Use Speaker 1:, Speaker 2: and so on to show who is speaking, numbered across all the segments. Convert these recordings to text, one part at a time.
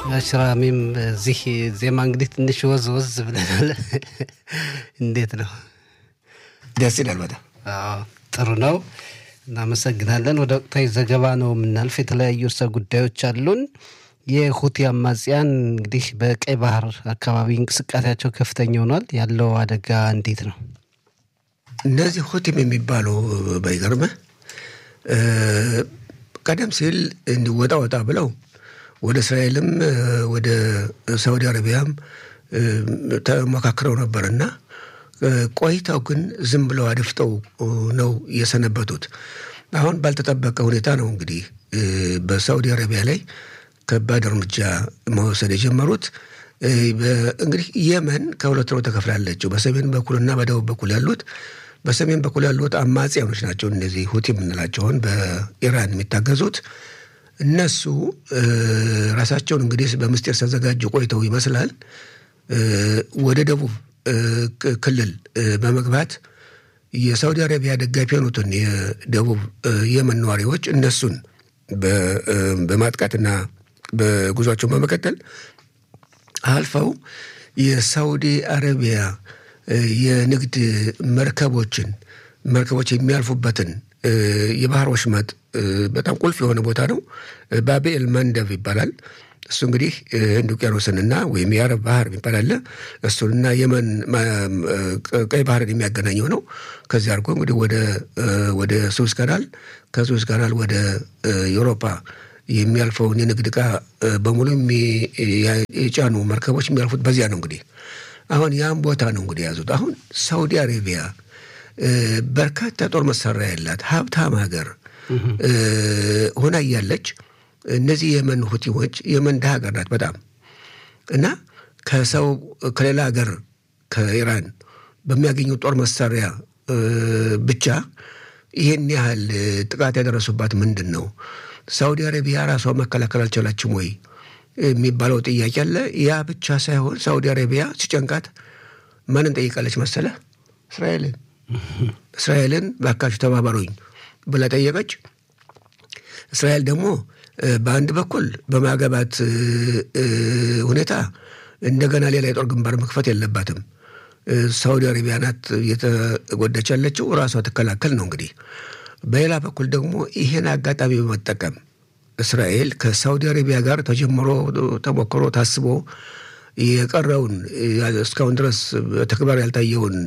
Speaker 1: አሽራሚም እዚህ ዜማ እንግዲህ ትንሽ ወዝ ወዝ ብለናል። እንዴት ነው?
Speaker 2: ደስ ይላል በጣም
Speaker 1: አዎ፣ ጥሩ ነው። እናመሰግናለን። ወደ ወቅታዊ ዘገባ ነው የምናልፍ። የተለያዩ እርሰ ጉዳዮች አሉን። የሁቲ አማጽያን እንግዲህ በቀይ ባህር አካባቢ እንቅስቃሴያቸው ከፍተኛ ሆኗል። ያለው አደጋ እንዴት ነው?
Speaker 2: እነዚህ ሁቲም የሚባሉ ባይገርምህ ቀደም ሲል እንዲወጣ ወጣ ብለው ወደ እስራኤልም ወደ ሳውዲ አረቢያም ተሞካክረው ነበርና ቆይተው ግን ዝም ብለው አድፍጠው ነው የሰነበቱት። አሁን ባልተጠበቀ ሁኔታ ነው እንግዲህ በሳውዲ አረቢያ ላይ ከባድ እርምጃ መውሰድ የጀመሩት። እንግዲህ የመን ከሁለት ነው ተከፍላለችው። በሰሜን በኩልና በደቡብ በኩል ያሉት በሰሜን በኩል ያሉት አማጽያኖች ናቸው። እነዚህ ሁቲ የምንላቸውን በኢራን የሚታገዙት እነሱ ራሳቸውን እንግዲህ በምስጢር ሲያዘጋጁ ቆይተው ይመስላል ወደ ደቡብ ክልል በመግባት የሳውዲ አረቢያ ደጋፊ የሆኑትን የደቡብ የመን ነዋሪዎች እነሱን በማጥቃትና በጉዟቸውን በመቀጠል አልፈው የሳውዲ አረቢያ የንግድ መርከቦችን መርከቦች የሚያልፉበትን የባህር ወሽመጥ በጣም ቁልፍ የሆነ ቦታ ነው። ባቤል መንደብ ይባላል። እሱ እንግዲህ ህንድ ውቅያኖስንና ወይም የአረብ ባህር የሚባል አለ። እሱንና የመን ቀይ ባህርን የሚያገናኘው ነው። ከዚህ አድርጎ እንግዲህ ወደ ሱዝ ካናል ከሱዝ ካናል ወደ ዩሮፓ የሚያልፈውን የንግድ ዕቃ በሙሉ የጫኑ መርከቦች የሚያልፉት በዚያ ነው። እንግዲህ አሁን ያም ቦታ ነው እንግዲህ የያዙት። አሁን ሳውዲ አሬቢያ በርካታ ጦር መሳሪያ ያላት ሀብታም ሀገር ሆና እያለች እነዚህ የመን ሁቲዎች የመን ድሃ ሀገር ናት በጣም እና ከሰው ከሌላ ሀገር ከኢራን በሚያገኙት ጦር መሳሪያ ብቻ ይህን ያህል ጥቃት ያደረሱባት ምንድን ነው? ሳውዲ አረቢያ ራሷ መከላከል አልቻላችም ወይ የሚባለው ጥያቄ አለ። ያ ብቻ ሳይሆን ሳውዲ አረቢያ ሲጨንቃት ማንን ጠይቃለች መሰለ? እስራኤልን እስራኤልን ባካችሁ ተባበሩኝ ብላ ጠየቀች። እስራኤል ደግሞ በአንድ በኩል በማገባት ሁኔታ እንደገና ሌላ የጦር ግንባር መክፈት የለባትም። ሳውዲ አረቢያ ናት እየተጎዳች ያለችው፣ ራሷ ትከላከል ነው እንግዲህ። በሌላ በኩል ደግሞ ይሄን አጋጣሚ በመጠቀም እስራኤል ከሳውዲ አረቢያ ጋር ተጀምሮ ተሞክሮ ታስቦ የቀረውን እስካሁን ድረስ በተግባር ያልታየውን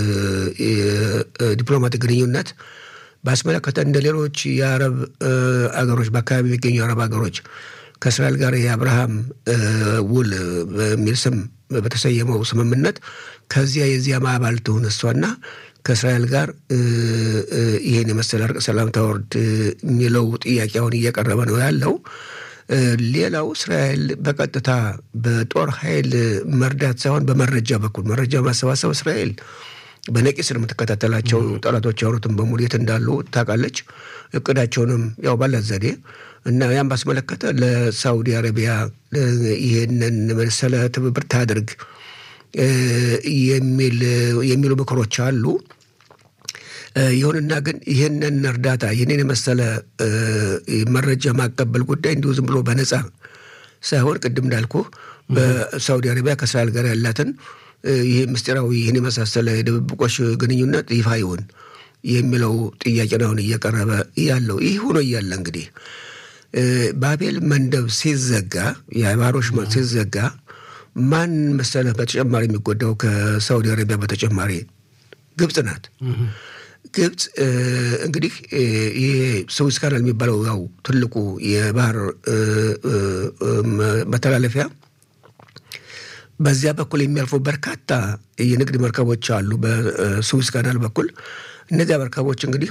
Speaker 2: ዲፕሎማቲክ ግንኙነት ባስመለከተ እንደ ሌሎች የአረብ አገሮች በአካባቢ የሚገኙ የአረብ አገሮች ከእስራኤል ጋር የአብርሃም ውል በሚል ስም በተሰየመው ስምምነት ከዚያ የዚያ ማዕባል ትሁን እሷና ከእስራኤል ጋር ይህን የመሰለ እርቅ ሰላም ታወርድ የሚለው ጥያቄ አሁን እየቀረበ ነው ያለው። ሌላው እስራኤል በቀጥታ በጦር ኃይል መርዳት ሳይሆን በመረጃ በኩል መረጃ ማሰባሰብ እስራኤል በነቂስ ነው የምትከታተላቸው። ጠላቶች ያወሩትን በሙሉ የት እንዳሉ ታውቃለች። እቅዳቸውንም ያው ባላት ዘዴ እና ያን ባስመለከተ ለሳውዲ አረቢያ ይህንን መሰለ ትብብር ታድርግ የሚሉ ምክሮች አሉ። ይሁንና ግን ይህንን እርዳታ ይህንን የመሰለ መረጃ ማቀበል ጉዳይ እንዲሁ ዝም ብሎ በነጻ ሳይሆን ቅድም እንዳልኩ በሳውዲ አረቢያ ከእስራኤል ጋር ያላትን ይህ ምስጢራዊ ይህን የመሳሰለ የድብብቆሽ ግንኙነት ይፋ ይሁን የሚለው ጥያቄ አሁን እየቀረበ ያለው ይህ ሆኖ እያለ እንግዲህ ባቤል መንደብ ሲዘጋ የባህር ወሽመጥ ሲዘጋ ማን መሰለህ በተጨማሪ የሚጎዳው ከሳውዲ አረቢያ በተጨማሪ ግብፅ ናት። ግብፅ እንግዲህ ይሄ ስዊዝ ካናል የሚባለው ያው ትልቁ የባህር መተላለፊያ በዚያ በኩል የሚያልፉ በርካታ የንግድ መርከቦች አሉ። በስዊዝ ካናል በኩል እነዚያ መርከቦች እንግዲህ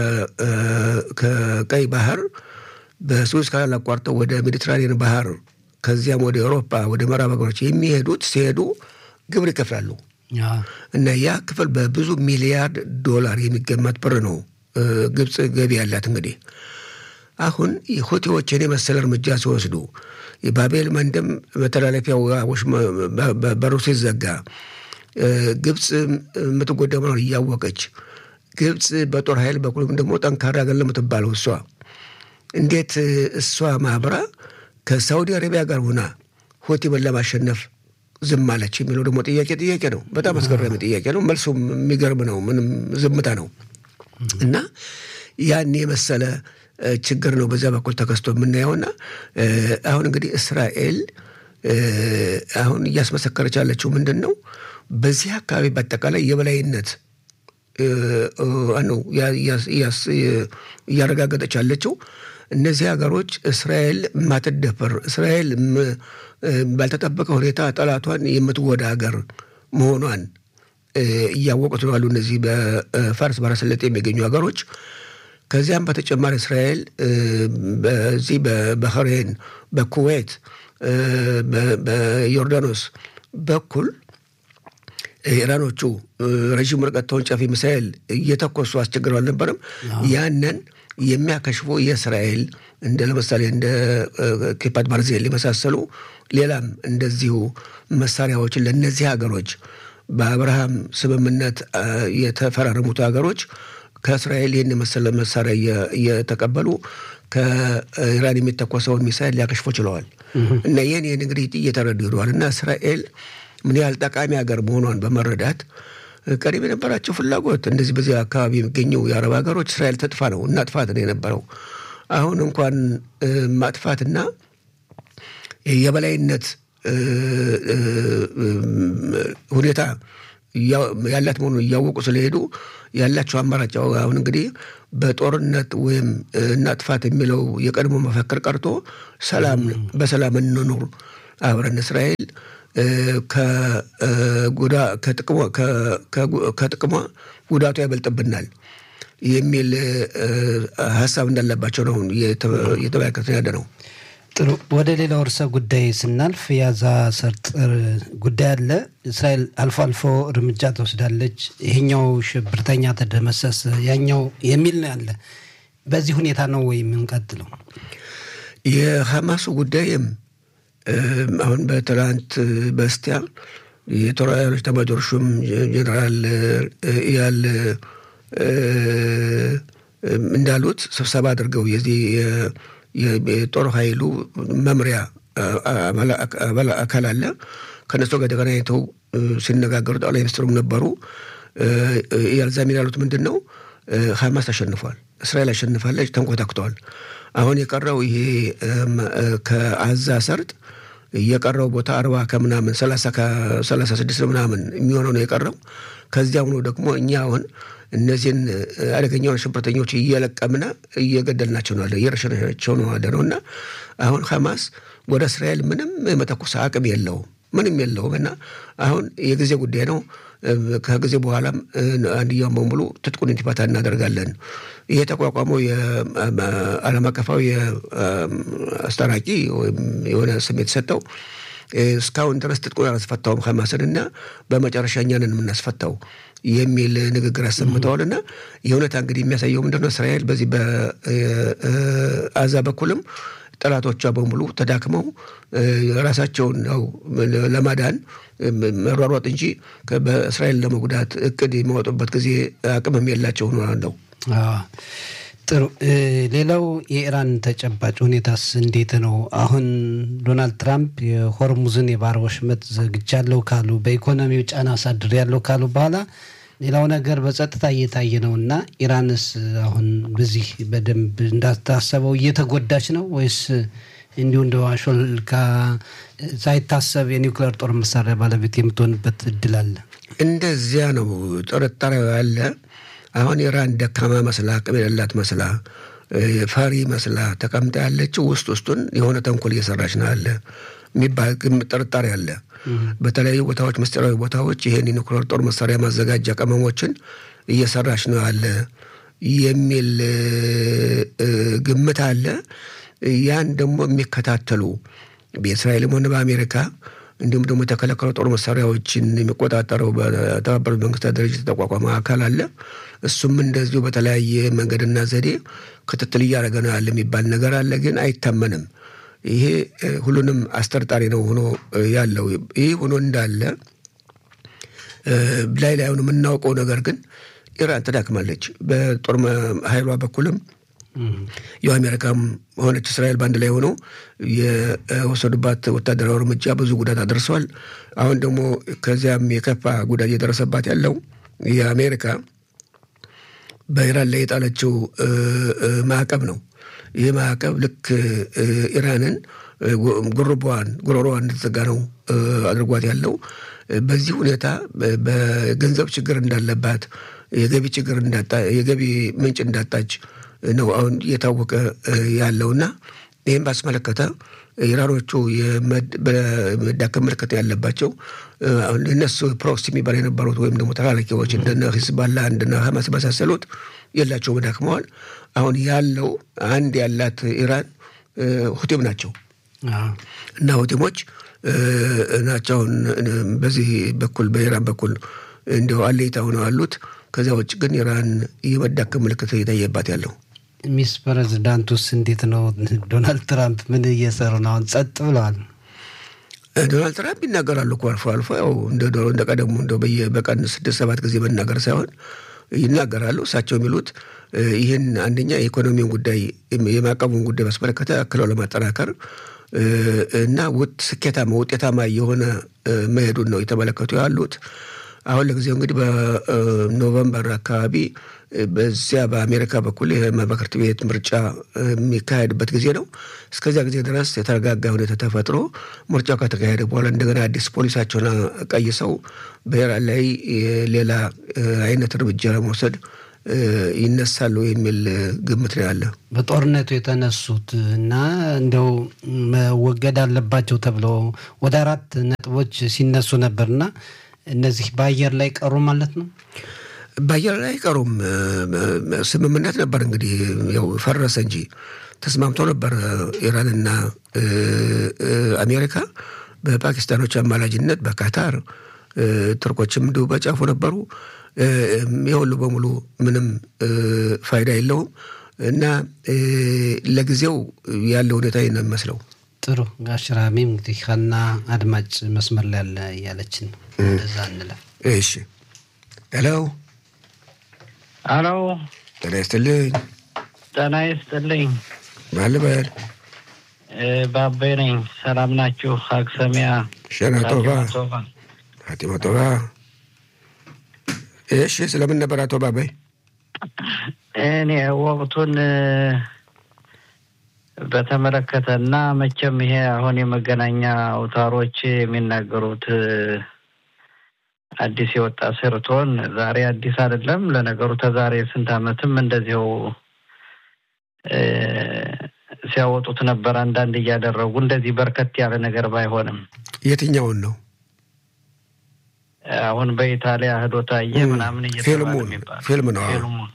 Speaker 2: ከቀይ ባህር በስዊዝ ካናል አቋርጠው ወደ ሜዲትራኒያን ባህር ከዚያም ወደ አውሮፓ ወደ ምዕራብ ሀገሮች የሚሄዱት ሲሄዱ ግብር ይከፍላሉ እና ያ ክፍል በብዙ ሚሊያርድ ዶላር የሚገመት ብር ነው ግብፅ ገቢ ያላት። እንግዲህ አሁን ሁቲዎችን የመሰለ እርምጃ ሲወስዱ የባቤል መንደም መተላለፊያው በሩ ሲዘጋ ግብፅ የምትጎዳ መሆኗን እያወቀች ግብፅ በጦር ኃይል በኩልም ደግሞ ጠንካራ ሀገር ለምትባለው እሷ እንዴት እሷ ማብራ ከሳውዲ አረቢያ ጋር ሆና ሁቲምን ለማሸነፍ ዝም አለች የሚለው ደግሞ ጥያቄ ጥያቄ ነው። በጣም አስገራሚ ጥያቄ ነው። መልሱም የሚገርም ነው። ምንም ዝምታ ነው እና ያን የመሰለ ችግር ነው በዚያ በኩል ተከስቶ የምናየውና አሁን እንግዲህ እስራኤል አሁን እያስመሰከረች ያለችው ምንድን ነው? በዚህ አካባቢ በአጠቃላይ የበላይነት ነው እያረጋገጠች ያለችው። እነዚህ ሀገሮች እስራኤል የማትደፈር እስራኤል ባልተጠበቀ ሁኔታ ጠላቷን የምትወዳ ሀገር መሆኗን እያወቁት ነው ያሉ እነዚህ በፋርስ ባሕረ ሰላጤ የሚገኙ ሀገሮች። ከዚያም በተጨማሪ እስራኤል በዚህ በባህሬን፣ በኩዌት፣ በዮርዳኖስ በኩል ኢራኖቹ ረዥም ርቀት ተወንጫፊ ሚሳኤል እየተኮሱ አስቸግረው አልነበረም? ያንን የሚያከሽፉ የእስራኤል እንደ ለምሳሌ እንደ ኬፓት ባርዜል የመሳሰሉ ሌላም እንደዚሁ መሳሪያዎችን ለእነዚህ ሀገሮች በአብርሃም ስምምነት የተፈራረሙት ሀገሮች ከእስራኤል ይህን የመሰለ መሳሪያ እየተቀበሉ ከኢራን የሚተኮሰውን ሚሳይል ሊያከሽፎ ችለዋል። እና ይህን ይህን እንግዲህ እየተረዱ ሄደዋል። እና እስራኤል ምን ያህል ጠቃሚ ሀገር መሆኗን በመረዳት ቀደም የነበራቸው ፍላጎት እንደዚህ በዚህ አካባቢ የሚገኙ የአረብ ሀገሮች እስራኤል ተጥፋ ነው እናጥፋት ነው የነበረው። አሁን እንኳን ማጥፋትና የበላይነት ሁኔታ ያላት መሆኑን እያወቁ ስለሄዱ ያላቸው አማራጭ አሁን እንግዲህ በጦርነት ወይም እናጥፋት የሚለው የቀድሞ መፈክር ቀርቶ ሰላም በሰላም እንኑር አብረን እስራኤል ከጥቅሟ ጉዳቱ ያበልጥብናል የሚል ሀሳብ እንዳለባቸው ነው እየተመለከትን ያለ ነው።
Speaker 1: ጥሩ። ወደ ሌላው ርዕሰ ጉዳይ ስናልፍ የጋዛ ሰርጥ ጉዳይ አለ። እስራኤል አልፎ አልፎ እርምጃ ትወስዳለች። ይሄኛው ሽብርተኛ ተደመሰሰ፣ ያኛው የሚል ነው ያለ። በዚህ ሁኔታ ነው ወይ የምንቀጥለው?
Speaker 2: የሐማሱ ጉዳይም አሁን በትናንት በስቲያ የጦር ኃይሎች ኤታማዦር ሹም ጀኔራል ኢያል እንዳሉት ስብሰባ አድርገው የዚህ የጦር ኃይሉ መምሪያ አካል አለ። ከነሱ ጋር ተገናኝተው ሲነጋገሩ ጠቅላይ ሚኒስትሩም ነበሩ። ኢያል ዛሚር ያሉት ምንድን ነው? ሐማስ አሸንፏል፣ እስራኤል አሸንፋለች፣ ተንኮታክተዋል። አሁን የቀረው ይሄ ከአዛ ሰርጥ የቀረው ቦታ አርባ ከምናምን ሰላሳ ስድስት ምናምን የሚሆነው ነው የቀረው። ከዚያም ነው ደግሞ እኛ አሁን እነዚህን አደገኛውን ሽብርተኞች እየለቀምና እየገደልናቸው ነው አለ እየረሸናቸው ነው አለ ነው እና አሁን ሐማስ ወደ እስራኤል ምንም የመተኮስ አቅም የለውም ምንም የለውም እና አሁን የጊዜ ጉዳይ ነው። ከጊዜ በኋላም አንድያውን በሙሉ ትጥቁን እንዲፈታ እናደርጋለን። ይሄ የተቋቋመው የዓለም አቀፋዊ አስታራቂ ወይም የሆነ ስም የተሰጠው እስካሁን ድረስ ትጥቁን አላስፈታውም ሐማስን እና በመጨረሻ እኛንን የምናስፈታው የሚል ንግግር አሰምተዋል። እና የእውነታ እንግዲህ የሚያሳየው ምንድነው እስራኤል በዚህ በአዛ በኩልም ጠላቶቿ በሙሉ ተዳክመው ራሳቸውን ነው ለማዳን መሯሯጥ እንጂ በእስራኤል ለመጉዳት እቅድ የሚያወጡበት ጊዜ አቅምም የላቸው ነው።
Speaker 1: ጥሩ። ሌላው የኢራን ተጨባጭ ሁኔታስ እንዴት ነው? አሁን ዶናልድ ትራምፕ የሆርሙዝን የባህር ወሽመጥ ዘግቻለሁ ካሉ፣ በኢኮኖሚው ጫና አሳድሬያለሁ ካሉ በኋላ ሌላው ነገር በጸጥታ እየታየ ነው እና ኢራንስ አሁን በዚህ በደንብ እንዳታሰበው እየተጎዳች ነው ወይስ እንዲሁ እንደ አሾልካ ሳይታሰብ የኒውክሌር ጦር መሳሪያ ባለቤት የምትሆንበት እድል አለ?
Speaker 2: እንደዚያ ነው ጥርጣሬው ያለ። አሁን ኢራን ደካማ መስላ አቅም የሌላት መስላ ፈሪ መስላ ተቀምጣ ያለችው ውስጥ ውስጡን የሆነ ተንኮል እየሰራች ነው ያለ የሚባል ጥርጣሬ አለ። በተለያዩ ቦታዎች ምስጢራዊ ቦታዎች ይህን የኒውክሌር ጦር መሳሪያ ማዘጋጃ ቅመሞችን እየሰራች ነው ያለ የሚል ግምት አለ። ያን ደግሞ የሚከታተሉ በእስራኤልም ሆነ በአሜሪካ እንዲሁም ደግሞ የተከለከሉ ጦር መሳሪያዎችን የሚቆጣጠረው በተባበሩት መንግስታት ድርጅት የተቋቋመ አካል አለ። እሱም እንደዚሁ በተለያየ መንገድና ዘዴ ክትትል እያደረገ ነው ያለ የሚባል ነገር አለ። ግን አይታመንም። ይሄ ሁሉንም አስጠርጣሪ ነው ሆኖ ያለው። ይህ ሆኖ እንዳለ ላይ ላይሆን የምናውቀው ነገር ግን ኢራን ትዳክማለች። በጦር ኃይሏ በኩልም ያው አሜሪካም ሆነች እስራኤል በአንድ ላይ ሆነው የወሰዱባት ወታደራዊ እርምጃ ብዙ ጉዳት አድርሰዋል። አሁን ደግሞ ከዚያም የከፋ ጉዳት እየደረሰባት ያለው የአሜሪካ በኢራን ላይ የጣለችው ማዕቀብ ነው። ይህ ማዕቀብ ልክ ኢራንን ጉርቧን ጉሮሮዋን እንድትዘጋ ነው አድርጓት ያለው። በዚህ ሁኔታ በገንዘብ ችግር እንዳለባት የገቢ ችግር የገቢ ምንጭ እንዳጣች ነው አሁን እየታወቀ ያለውና ይህም ባስመለከተ ኢራኖቹ በመዳከም ምልክት ያለባቸው እነሱ ፕሮክሲ የሚባል የነበሩት ወይም ደግሞ ተላላኪዎች እንደነ ሂዝባላ እንደነ ሀማስ የመሳሰሉት የላቸውም፣ ደክመዋል። አሁን ያለው አንድ ያላት ኢራን ሁቲም ናቸው እና ሁቲሞች ናቸው በዚህ በኩል በኢራን በኩል እንዲያው አለይታ ሆነው አሉት። ከዚያ ውጭ ግን ኢራን የመዳከም ምልክት እየታየባት ያለው
Speaker 1: ሚስ ፕሬዚዳንቱስ እንዴት ነው? ዶናልድ ትራምፕ ምን እየሰሩ ነው? አሁን ጸጥ ብለዋል።
Speaker 2: ዶናልድ ትራምፕ ይናገራሉ እኮ አልፎ አልፎ ያው እንደ ቀደሙ እንደ በቀን ስድስት ሰባት ጊዜ መናገር ሳይሆን ይናገራሉ። እሳቸው የሚሉት ይህን አንደኛ የኢኮኖሚውን ጉዳይ የማዕቀቡን ጉዳይ ባስመለከተ አክለው ለማጠናከር እና ስኬታማ ውጤታማ የሆነ መሄዱን ነው የተመለከቱ ያሉት። አሁን ለጊዜው እንግዲህ በኖቨምበር አካባቢ በዚያ በአሜሪካ በኩል የመማክርት ቤት ምርጫ የሚካሄድበት ጊዜ ነው። እስከዚያ ጊዜ ድረስ የተረጋጋ ሁኔታ ተፈጥሮ ምርጫው ከተካሄደ በኋላ እንደገና አዲስ ፖሊሳቸውን ቀይሰው በኢራን ላይ ሌላ አይነት እርምጃ ለመውሰድ ይነሳሉ የሚል ግምት ነው ያለ።
Speaker 1: በጦርነቱ የተነሱት እና እንደው መወገድ አለባቸው ተብሎ ወደ አራት ነጥቦች ሲነሱ ነበርና እነዚህ በአየር ላይ ቀሩ ማለት ነው።
Speaker 2: በአየር ላይ ቀሩም ስምምነት ነበር እንግዲህ ያው ፈረሰ እንጂ ተስማምቶ ነበር ኢራንና አሜሪካ በፓኪስታኖች አማላጅነት በካታር ቱርኮችም እንዲሁ በጫፉ ነበሩ። የሁሉ በሙሉ ምንም ፋይዳ የለውም እና ለጊዜው ያለ ሁኔታ ነው የሚመስለው።
Speaker 1: ጥሩ ጋሽራሚም እንግዲህ ሀና አድማጭ መስመር ላይ ያለ እያለችን እንደዛ እንለፍ።
Speaker 2: እሺ ሄሎ
Speaker 3: አሎ፣
Speaker 2: ጤና ይስጥልኝ።
Speaker 3: ጤና ይስጥልኝ።
Speaker 2: ማን ልበል?
Speaker 3: ባቤ ነኝ። ሰላም ናችሁ? አክሰሚያ
Speaker 2: ሸና ቶባ ሀቲማ ቶባ። እሺ ስለምን ነበር አቶ ባባይ?
Speaker 3: እኔ ወቅቱን በተመለከተ እና መቼም ይሄ አሁን የመገናኛ አውታሮች የሚናገሩት አዲስ የወጣ ስርቶን ዛሬ አዲስ አይደለም። ለነገሩ ተዛሬ ስንት ዓመትም እንደዚው ሲያወጡት ነበር። አንዳንድ እያደረጉ እንደዚህ በርከት ያለ ነገር ባይሆንም
Speaker 2: የትኛውን ነው
Speaker 3: አሁን በኢታሊያ ህዶታየ ምናምን
Speaker 2: ፊልሙ ፊልም ነው።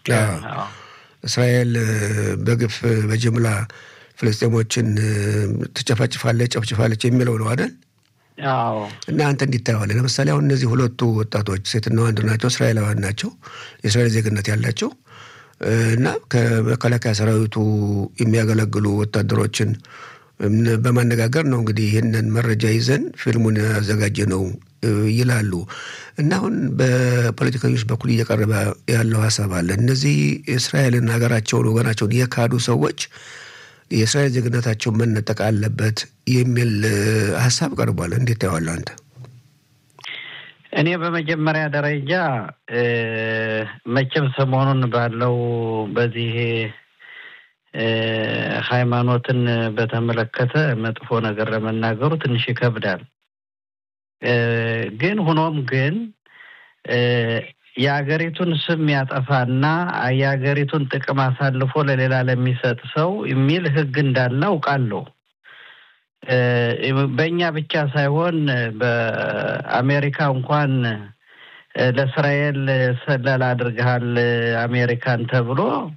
Speaker 2: እስራኤል በግፍ በጅምላ ፍልስጤሞችን ትጨፈጭፋለች፣ ጨፍጭፋለች የሚለው ነው አይደል?
Speaker 3: አዎ።
Speaker 2: እና አንተ እንዲታየዋለህ። ለምሳሌ አሁን እነዚህ ሁለቱ ወጣቶች ሴትና ወንድ ናቸው፣ እስራኤላውያን ናቸው፣ የእስራኤል ዜግነት ያላቸው እና ከመከላከያ ሰራዊቱ የሚያገለግሉ ወታደሮችን በማነጋገር ነው እንግዲህ ይህንን መረጃ ይዘን ፊልሙን ያዘጋጀ ነው ይላሉ። እና አሁን በፖለቲከኞች በኩል እየቀረበ ያለው ሀሳብ አለ። እነዚህ እስራኤልን ሀገራቸውን፣ ወገናቸውን የካዱ ሰዎች የእስራኤል ዜግነታቸውን መነጠቅ አለበት የሚል ሀሳብ ቀርቧል። እንዴት ታየዋለህ አንተ?
Speaker 3: እኔ በመጀመሪያ ደረጃ መቼም ሰሞኑን ባለው በዚህ ሃይማኖትን በተመለከተ መጥፎ ነገር ለመናገሩ ትንሽ ይከብዳል። ግን ሆኖም ግን የሀገሪቱን ስም ያጠፋና የሀገሪቱን ጥቅም አሳልፎ ለሌላ ለሚሰጥ ሰው የሚል ሕግ እንዳለ አውቃለሁ። በእኛ ብቻ ሳይሆን በአሜሪካ እንኳን ለእስራኤል ሰለላ አድርገሃል አሜሪካን ተብሎ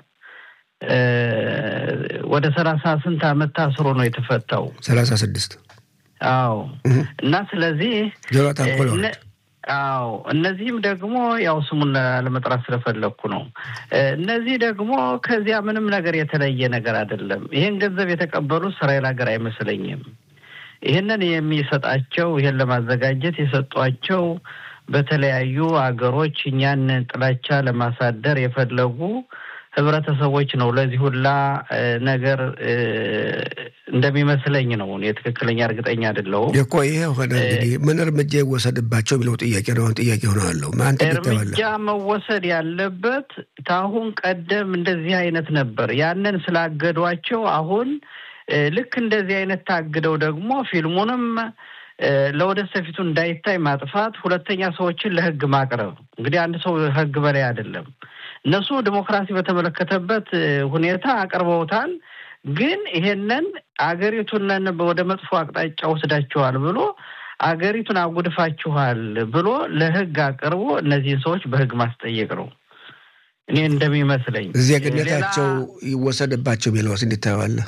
Speaker 3: ወደ ሰላሳ ስንት ዓመት ታስሮ ነው የተፈታው።
Speaker 2: ሰላሳ ስድስት
Speaker 3: አዎ። እና ስለዚህ
Speaker 2: ጆናታን ኮሎን
Speaker 3: አዎ እነዚህም ደግሞ ያው ስሙን ለመጥራት ስለፈለግኩ ነው። እነዚህ ደግሞ ከዚያ ምንም ነገር የተለየ ነገር አይደለም። ይህን ገንዘብ የተቀበሉ እስራኤል ሀገር አይመስለኝም። ይህንን የሚሰጣቸው ይህን ለማዘጋጀት የሰጧቸው በተለያዩ አገሮች እኛን ጥላቻ ለማሳደር የፈለጉ ህብረተሰቦች ነው ለዚህ ሁላ ነገር እንደሚመስለኝ ነው። እኔ ትክክለኛ እርግጠኛ አይደለሁም
Speaker 2: እኮ ይሄ ሆነ እንግዲህ ምን እርምጃ ይወሰድባቸው የሚለው ጥያቄ ነው። አሁን ጥያቄ ሆነዋለሁ ማን
Speaker 3: እርምጃ መወሰድ ያለበት ከአሁን ቀደም እንደዚህ አይነት ነበር። ያንን ስላገዷቸው አሁን ልክ እንደዚህ አይነት ታግደው ደግሞ ፊልሙንም ለወደፊቱ እንዳይታይ ማጥፋት፣ ሁለተኛ ሰዎችን ለህግ ማቅረብ። እንግዲህ አንድ ሰው ህግ በላይ አይደለም። እነሱ ዲሞክራሲ በተመለከተበት ሁኔታ አቅርበውታል። ግን ይሄንን አገሪቱንን ወደ መጥፎ አቅጣጫ ወስዳችኋል ብሎ አገሪቱን አጉድፋችኋል ብሎ ለህግ አቅርቦ እነዚህን ሰዎች በህግ ማስጠየቅ ነው እኔ እንደሚመስለኝ።
Speaker 2: ዜግነታቸው ይወሰድባቸው የሚለውስ እንዴት ታየዋለህ?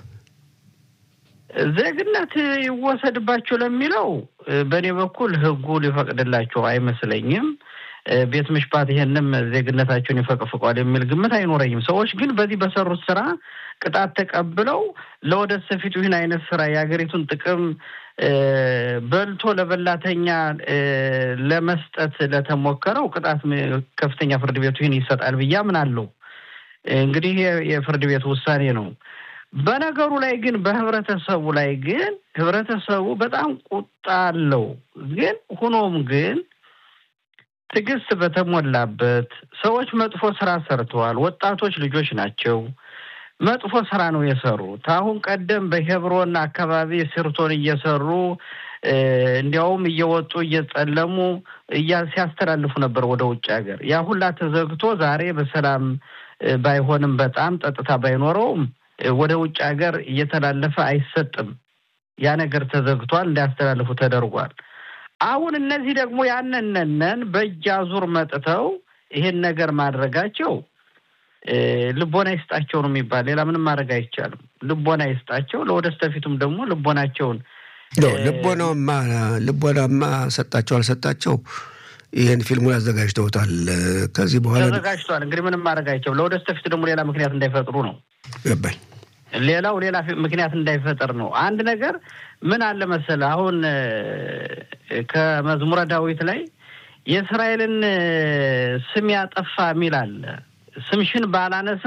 Speaker 3: ዜግነት ይወሰድባቸው ለሚለው በእኔ በኩል ህጉ ሊፈቅድላቸው አይመስለኝም። ቤት ምሽፓት ይሄንም ዜግነታቸውን ይፈቅፍቋል የሚል ግምት አይኖረኝም። ሰዎች ግን በዚህ በሰሩት ስራ ቅጣት ተቀብለው ለወደፊቱ ይህን አይነት ስራ የሀገሪቱን ጥቅም በልቶ ለበላተኛ ለመስጠት ለተሞከረው ቅጣት ከፍተኛ ፍርድ ቤቱ ይህን ይሰጣል ብዬ አምናለሁ። እንግዲህ የፍርድ ቤቱ ውሳኔ ነው። በነገሩ ላይ ግን በህብረተሰቡ ላይ ግን ህብረተሰቡ በጣም ቁጣ አለው። ግን ሁኖም ግን ትዕግስት በተሞላበት ሰዎች መጥፎ ስራ ሰርተዋል። ወጣቶች ልጆች ናቸው። መጥፎ ስራ ነው የሰሩት። አሁን ቀደም በሄብሮን አካባቢ ስርቶን እየሰሩ እንዲያውም እየወጡ እየጸለሙ ሲያስተላልፉ ነበር ወደ ውጭ ሀገር። ያ ሁላ ተዘግቶ ዛሬ በሰላም ባይሆንም በጣም ጸጥታ ባይኖረውም ወደ ውጭ ሀገር እየተላለፈ አይሰጥም። ያ ነገር ተዘግቷል፣ እንዳያስተላልፉ ተደርጓል። አሁን እነዚህ ደግሞ ያነነነን በእጅ አዙር መጥተው ይሄን ነገር ማድረጋቸው ልቦና ይስጣቸው ነው የሚባል። ሌላ ምንም ማድረግ አይቻልም። ልቦና ይስጣቸው። ለወደስተፊቱም ደግሞ ልቦናቸውን
Speaker 2: ልቦናማ ልቦናማ ሰጣቸው አልሰጣቸው ይህን ፊልሙን አዘጋጅተውታል። ከዚህ በኋላ
Speaker 3: ተዘጋጅቷል። እንግዲህ ምንም ማድረግ አይቻልም። ለወደስተፊቱ ደግሞ ሌላ ምክንያት እንዳይፈጥሩ ነው
Speaker 2: ገባኝ።
Speaker 3: ሌላው ሌላ ምክንያት እንዳይፈጠር ነው። አንድ ነገር ምን አለ መሰለህ፣ አሁን ከመዝሙረ ዳዊት ላይ የእስራኤልን ስም ያጠፋ የሚል አለ። ስምሽን ባላነሳ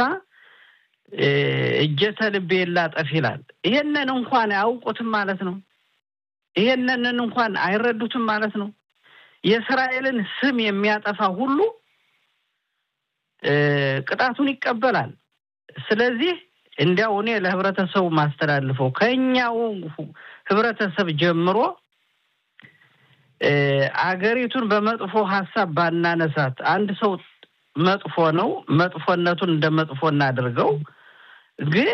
Speaker 3: እጀተ ልቤ ላጠፍ ይላል። ይሄንን እንኳን አያውቁትም ማለት ነው። ይሄንን እንኳን አይረዱትም ማለት ነው። የእስራኤልን ስም የሚያጠፋ ሁሉ ቅጣቱን ይቀበላል። ስለዚህ እንዲያው እኔ ለህብረተሰቡ ማስተላልፈው ከኛው ህብረተሰብ ጀምሮ አገሪቱን በመጥፎ ሀሳብ ባናነሳት። አንድ ሰው መጥፎ ነው፣ መጥፎነቱን እንደ መጥፎ እናድርገው። ግን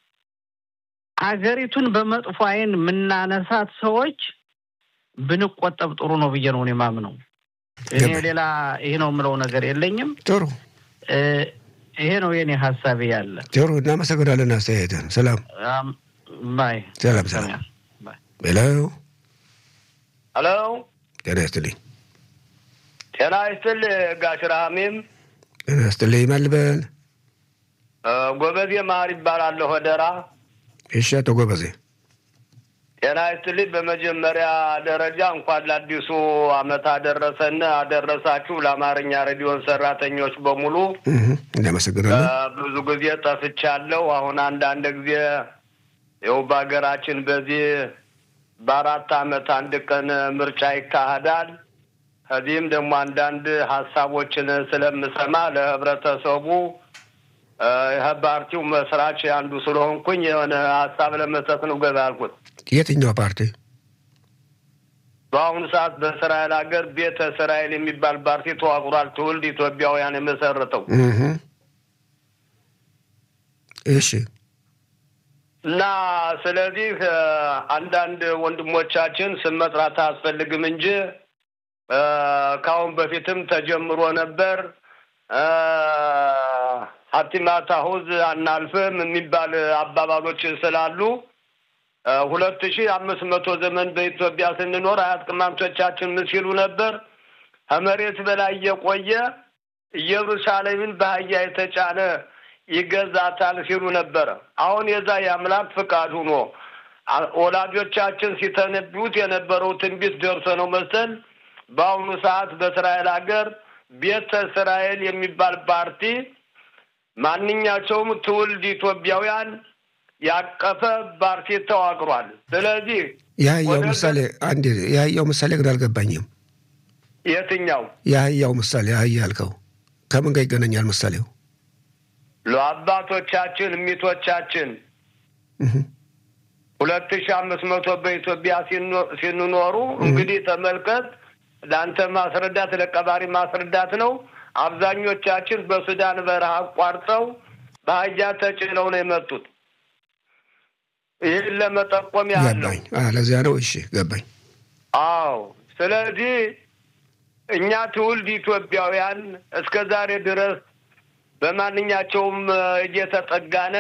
Speaker 3: አገሪቱን በመጥፎ አይን የምናነሳት ሰዎች ብንቆጠብ ጥሩ ነው ብዬ ነው እኔ የማምነው። እኔ ሌላ ይሄ ነው የምለው ነገር የለኝም።
Speaker 2: ጥሩ
Speaker 3: ይሄ ነው የኔ ሀሳቤ ያለ።
Speaker 2: ጥሩ እናመሰግናለን። አስተያየትን ሰላም
Speaker 3: ባይ
Speaker 2: ሰላም ሰላም። ሄሎ
Speaker 4: ሄሎ፣
Speaker 2: ጤና ይስጥልኝ።
Speaker 4: ጤና ይስጥል ጋሽ ረሃሚም
Speaker 2: ጤና ይስጥልኝ። ማልበል
Speaker 4: ጎበዜ ማር ይባላለሁ ወደራ።
Speaker 2: እሺ፣ አቶ ጎበዜ
Speaker 4: ጤና ይስጥልኝ። በመጀመሪያ ደረጃ እንኳን ለአዲሱ ዓመት አደረሰን አደረሳችሁ። ለአማርኛ ሬዲዮን ሰራተኞች በሙሉ
Speaker 2: እናመሰግናለን።
Speaker 4: ብዙ ጊዜ ጠፍቻለሁ። አሁን አንዳንድ ጊዜ ይኸው በሀገራችን በዚህ በአራት ዓመት አንድ ቀን ምርጫ ይካሄዳል። ከዚህም ደግሞ አንዳንድ ሀሳቦችን ስለምሰማ ለህብረተሰቡ ይህ ፓርቲው መስራች አንዱ ስለሆንኩኝ የሆነ ሀሳብ ለመስጠት ነው ገዛ ያልኩት።
Speaker 2: የትኛው ፓርቲ?
Speaker 4: በአሁኑ ሰዓት በእስራኤል ሀገር ቤተ እስራኤል የሚባል ፓርቲ ተዋቅሯል። ትውልድ ኢትዮጵያውያን የመሰረተው
Speaker 2: እሺ።
Speaker 4: እና ስለዚህ አንዳንድ ወንድሞቻችን ስም መጥራት አያስፈልግም እንጂ ከአሁን በፊትም ተጀምሮ ነበር። ሀቲማት አሁዝ አናልፍም የሚባል አባባሎች ስላሉ ሁለት ሺህ አምስት መቶ ዘመን በኢትዮጵያ ስንኖር አያት ቅማምቶቻችን ምን ሲሉ ነበር? ከመሬት በላይ የቆየ ኢየሩሳሌምን በአህያ የተጫነ ይገዛታል ሲሉ ነበረ። አሁን የዛ የአምላክ ፍቃድ ሆኖ ወላጆቻችን ሲተነብዩት የነበረው ትንቢት ደርሶ ነው መሰል በአሁኑ ሰዓት በእስራኤል ሀገር ቤተ እስራኤል የሚባል ፓርቲ ማንኛቸውም ትውልድ ኢትዮጵያውያን ያቀፈ ፓርቲ ተዋቅሯል። ስለዚህ
Speaker 2: የአህያው ምሳሌ አንድ የአህያው ምሳሌ ግን አልገባኝም።
Speaker 4: የትኛው
Speaker 2: የአህያው ምሳሌ አህያ ያልከው ከምን ጋር ይገናኛል? ምሳሌው
Speaker 4: ለአባቶቻችን ሚቶቻችን ሁለት ሺ አምስት መቶ በኢትዮጵያ ሲንኖሩ እንግዲህ ተመልከት። ለአንተ ማስረዳት ለቀባሪ ማስረዳት ነው። አብዛኞቻችን በሱዳን በረሃ አቋርጠው በአህያ ተጭነው ነው የመጡት። ይህን ለመጠቆም ያለው
Speaker 2: ገባኝ። ለዚያ ነው። እሺ ገባኝ።
Speaker 4: አዎ። ስለዚህ እኛ ትውልድ ኢትዮጵያውያን እስከ ዛሬ ድረስ በማንኛቸውም እየተጠጋነ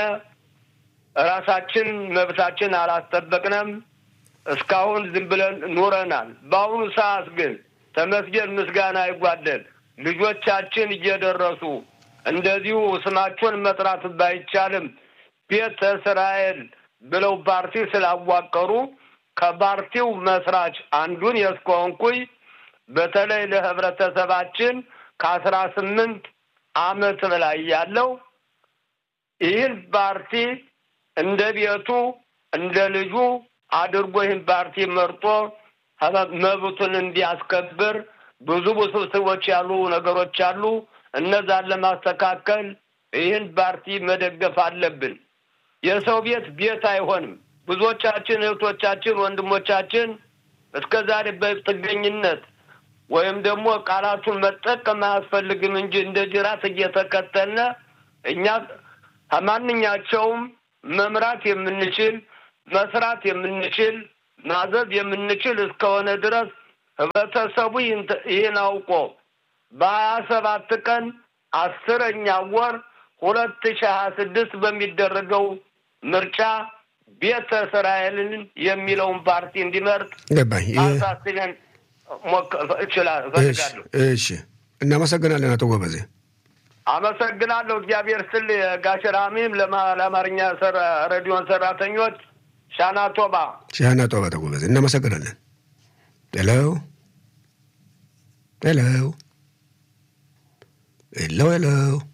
Speaker 4: ራሳችን መብታችን አላስጠበቅንም። እስካሁን ዝም ብለን ኑረናል። በአሁኑ ሰዓት ግን ተመስገን ምስጋና አይጓደል ልጆቻችን እየደረሱ እንደዚሁ ስማቸውን መጥራት ባይቻልም ቤተ እስራኤል ብለው ፓርቲ ስላዋቀሩ ከፓርቲው መስራች አንዱን የስኮንኩኝ በተለይ ለህብረተሰባችን ከአስራ ስምንት አመት በላይ ያለው ይህን ፓርቲ እንደ ቤቱ እንደ ልጁ አድርጎ ይህን ፓርቲ መርጦ መብቱን እንዲያስከብር ብዙ ውስብስቦች ያሉ ነገሮች አሉ። እነዛን ለማስተካከል ይህን ፓርቲ መደገፍ አለብን። የሰው ቤት ቤት አይሆንም። ብዙዎቻችን እህቶቻችን፣ ወንድሞቻችን እስከ ዛሬ በጥገኝነት ወይም ደግሞ ቃላቱን መጠቀም አያስፈልግም እንጂ እንደ ጅራት እየተከተልነ እኛ ከማንኛቸውም መምራት የምንችል መስራት የምንችል ማዘዝ የምንችል እስከሆነ ድረስ ህብረተሰቡ ይህን አውቆ በሀያ ሰባት ቀን አስረኛ ወር ሁለት ሺህ ሀያ ስድስት በሚደረገው ምርጫ ቤተ እስራኤልን የሚለውን ፓርቲ እንዲመርጥ
Speaker 2: ገባኝ።
Speaker 4: አሳስበን እችላለሁ እፈልጋለሁ።
Speaker 2: እሺ፣ እናመሰግናለን አቶ ጎበዜ።
Speaker 4: አመሰግናለሁ። እግዚአብሔር ስል ጋሽ ራሚም ለአማርኛ ሬዲዮን ሰራተኞች ሻና ቶባ
Speaker 2: ሻና ቶባ አቶ ጎበዜ እናመሰግናለን። ሄሎ ሄሎ ሄሎ ሄሎ